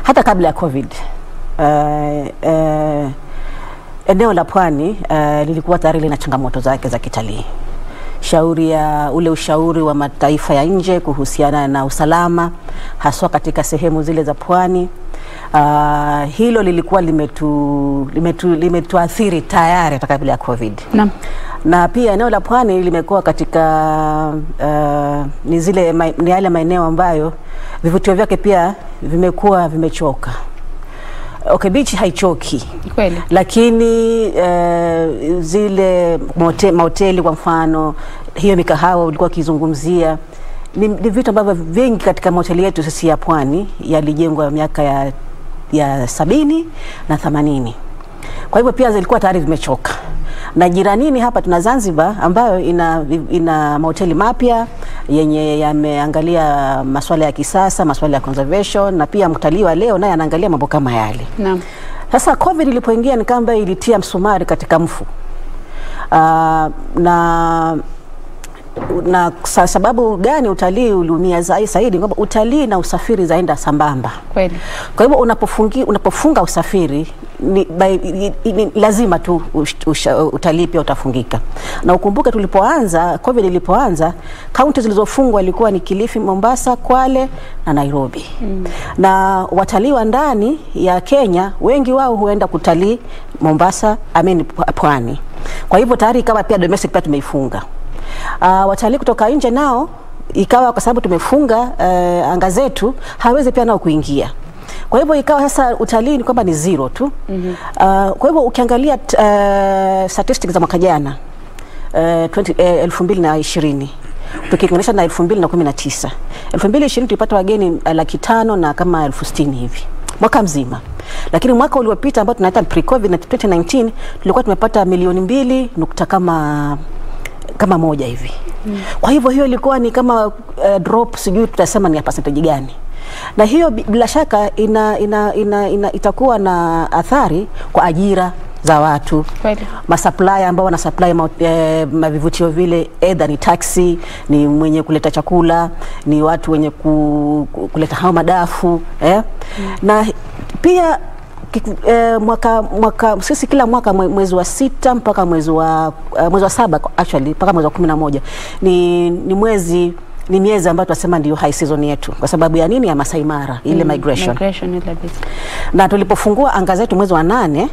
hata kabla ya COVID uh, uh, eneo la pwani uh, lilikuwa tayari lina changamoto zake za kitalii shauri ya ule ushauri wa mataifa ya nje kuhusiana na usalama haswa katika sehemu zile za pwani. Uh, hilo lilikuwa limetu, limetu, limetuathiri tayari hata kabla ya COVID Naam. na pia eneo la pwani limekuwa katika uh, ni zile ma, ni yale maeneo ambayo vivutio vyake pia vimekuwa vimechoka. Okay, beach haichoki Kweli. lakini uh, zile mote, mahoteli kwa mfano, hiyo mikahawa ulikuwa ukizungumzia ni, ni vitu ambavyo vingi katika mahoteli yetu sisi ya pwani yalijengwa miaka ya, ya sabini na themanini. Kwa hivyo pia zilikuwa tayari zimechoka na jiranini hapa tuna Zanzibar ambayo ina, ina mahoteli mapya yenye yameangalia masuala ya kisasa, masuala ya conservation na pia mtalii wa leo naye anaangalia mambo kama yale. Naam. Sasa COVID ilipoingia ni kama ilitia msumari katika mfu. Uh, na na sa- sababu gani utalii uliumia zai- zaidi? Kwamba utalii na usafiri zaenda sambamba. Kweli. Kwa hivyo unapofungi, unapofunga usafiri ni, by, i, i, ni lazima tu ush- usha- utalii pia utafungika. Na ukumbuke tulipoanza COVID ilipoanza, kaunti zilizofungwa ilikuwa ni Kilifi, Mombasa, Kwale na Nairobi mm. na watalii wa ndani ya Kenya wengi wao huenda kutalii Mombasa, amen, pwani. Kwa hivyo tayari ikawa pia domestic pia tumeifunga. Uh, watalii kutoka nje nao ikawa kwa sababu tumefunga uh, anga zetu hawezi pia nao kuingia kwa hivyo ikawa sasa utalii ni kwamba ni zero tu mm -hmm. uh, kwa hivyo ukiangalia uh, statistics za mwaka jana uh, 20, uh, elfu mbili na ishirini tukilinganisha na elfu mbili na kumi na tisa elfu mbili ishirini tulipata wageni uh, laki tano na kama elfu sitini hivi mwaka mzima lakini mwaka uliopita ambao tunaita pre-covid na 2019 tulikuwa tumepata milioni mbili nukta kama kama moja hivi mm. Kwa hivyo hiyo ilikuwa ni kama uh, drop, sijui tutasema ni ya percentage gani, na hiyo bi- bila shaka ina, ina, ina, ina, itakuwa na athari kwa ajira za watu Kweli. masupplier ambao wana supply ma, eh, mavivutio vile, either ni taxi, ni mwenye kuleta chakula, ni watu wenye ku, ku, kuleta hao madafu eh? mm. na pia kiku- eh, mwaka, mwaka sisi kila mwaka mwe- mwezi wa sita mpaka mwezi wa uh, mwezi wa saba actually mpaka mwezi wa kumi na moja ni, ni mwezi ni miezi ambayo tunasema ndio high season yetu kwa sababu ya nini ya Masai Mara ile migration Migration ile bit. na tulipofungua anga zetu mwezi wa nane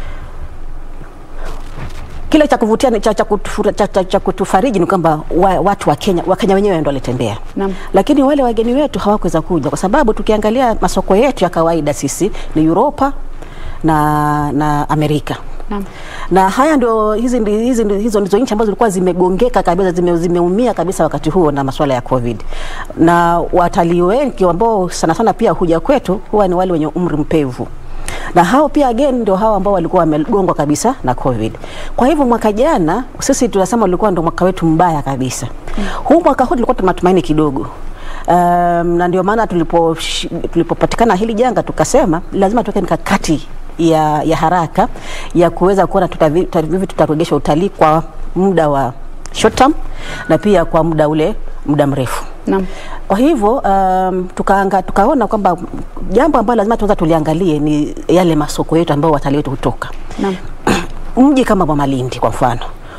kile cha kuvutia ni- cha, cha, kutu, cha, cha, cha kutufariji ni kwamba wa, watu wa Kenya Wakenya wenyewe ndio walitembea, Naam. lakini wale wageni wetu hawakuweza kuja kwa sababu tukiangalia masoko yetu ya kawaida sisi ni Europa na, na Amerika Naam. na haya ndio hizi, ndi- hizi, ndi- hizo ndizo nchi ambazo zilikuwa zimegongeka kabisa zime, zimeumia kabisa wakati huo na masuala ya COVID, na watalii wengi ambao sana sana pia huja kwetu huwa ni wale wenye umri mpevu na hao pia again ndio hao ambao walikuwa wamegongwa kabisa na COVID. Kwa hivyo mwaka jana sisi tunasema ulikuwa ndio mwaka wetu mbaya kabisa. Mm. Huu mwaka huu tulikuwa tuna matumaini kidogo. Um, na ndio maana tulipo tulipopatikana hili janga tukasema lazima tuweke mikakati ya, ya haraka ya kuweza kuona tutavi- tuta- vipi tutaregesha utalii kwa muda wa short term na pia kwa muda ule muda mrefu. Naam. Kwa hivyo um, tukaanga, tukaona kwamba jambo ambalo lazima tuanza tuliangalie ni yale masoko yetu ambayo watalii wetu hutoka. Naam. Mji kama wa Malindi kwa mfano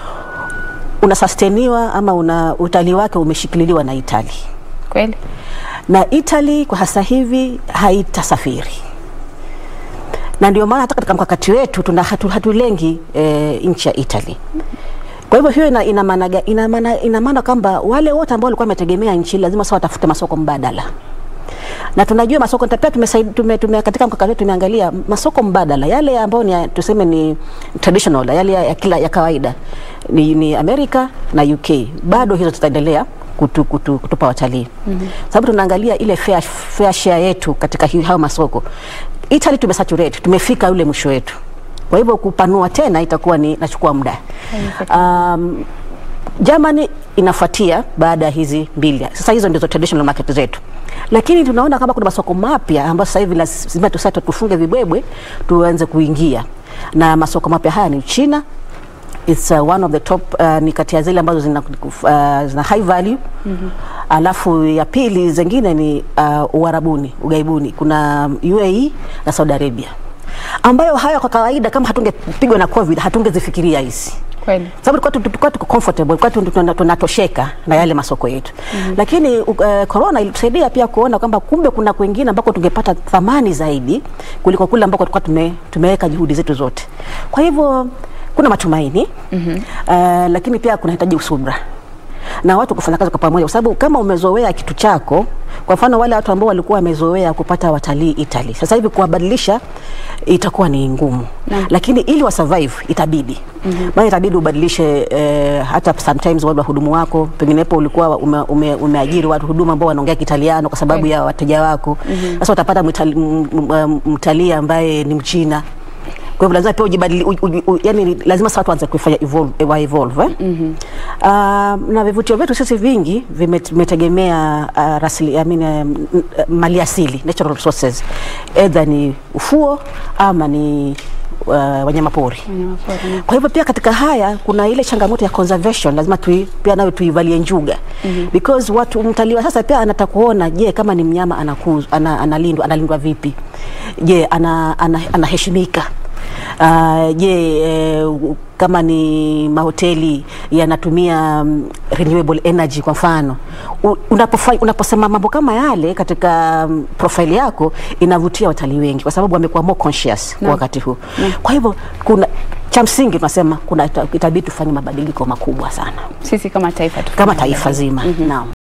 unasusteniwa ama una utalii wake umeshikililiwa na Italy Kweli. na Italy kwa sasa hivi haitasafiri na ndio maana hata katika mkakati wetu tuna hatu, hatulengi e, nchi ya Italy. Kwa hivyo hiyo ina, ina maana ga- ina maana ina maana kwamba wale wote ambao walikuwa wametegemea nchi lazima sasa watafute masoko mbadala na tunajua masoko pia tumesaid, tume, tume, katika mkakati wetu tumeangalia masoko mbadala yale ambayo ni ya- tuseme ni traditional yale ya, ya, kila, ya kawaida ni, ni Amerika na UK bado hizo tutaendelea kutu, kutu, kutupa watalii mm-hmm. sababu tunaangalia ile fair, fair share yetu katika hi- hayo masoko Italy tumesaturate tumefika ule mwisho wetu kwa hivyo kupanua tena itakuwa ni nachukua muda um, Germany inafuatia baada ya hizi mbili. Sasa hizo ndizo traditional market zetu, lakini tunaona kama kuna masoko mapya ambayo sasa hivi lazima tusate tufunge vibwebwe tuanze kuingia, na masoko mapya haya ni China it's uh, one of the top uh, ni kati ya zile ambazo zina, uh, zina high value mm-hmm. Alafu ya pili zingine ni uh, Uarabuni, ugaibuni kuna UAE na Saudi Arabia ambayo haya kwa kawaida kama hatungepigwa na COVID hatungezifikiria hizi Kweli. sababu tulikuwa tu- tulikuwa tuko comfortable, tulikuwa tu- tuna- tunatosheka na yale masoko yetu mm-hmm. Lakini uh, corona ilitusaidia pia kuona kwamba kumbe kuna kwingine ambako tungepata thamani zaidi kuliko kule ambako tulikuwa tume, tumeweka juhudi zetu zote. Kwa hivyo kuna matumaini mm-hmm. uh, lakini pia kunahitaji usubra na watu kufanya kazi kwa pamoja, kwa sababu kama umezoea kitu chako, kwa mfano wale watu ambao walikuwa wamezoea kupata watalii Italy, sasa hivi kuwabadilisha itakuwa ni ngumu Naam. lakini ili wa survive itabidi mm-hmm. maana itabidi ubadilishe eh, hata sometimes wale wahudumu wako penginepo ulikuwa ume, ume, umeajiri watu huduma ambao wanaongea Kitaliano kwa sababu Kweli. ya wateja wako sasa utapata mtali- m- m- mtalii ambaye ni Mchina kwa hivyo lazima pia ujibadili, u, u, u, yani lazima sasa watu waanze kufanya evolve, wa evolve eh? mm-hmm. uh, na vivutio vyetu sisi vingi vime- vimetegemea uh, rasili, I mean, um, uh, mali asili natural resources, either ni ufuo ama ni uh, wanyamapori Wanyamapori. kwa hivyo pia katika haya kuna ile changamoto ya conservation, lazima tui, pia nayo tuivalie njuga mm-hmm. because watu mtalii wa sasa pia anataka kuona, je, kama ni mnyama anakuz, ana, analindwa analindwa vipi? Je, ana, ana, anaheshimika Uh, je, eh, kama ni mahoteli yanatumia um, renewable energy kwa mfano, U- unapofa- unaposema mambo kama yale katika um, profile yako inavutia watalii wengi, kwa sababu wamekuwa more conscious kwa wakati huu. Kwa hivyo kuna cha msingi tunasema kuna itabidi tufanye mabadiliko makubwa sana Sisi kama taifa tufanye kama taifa zima. Naam.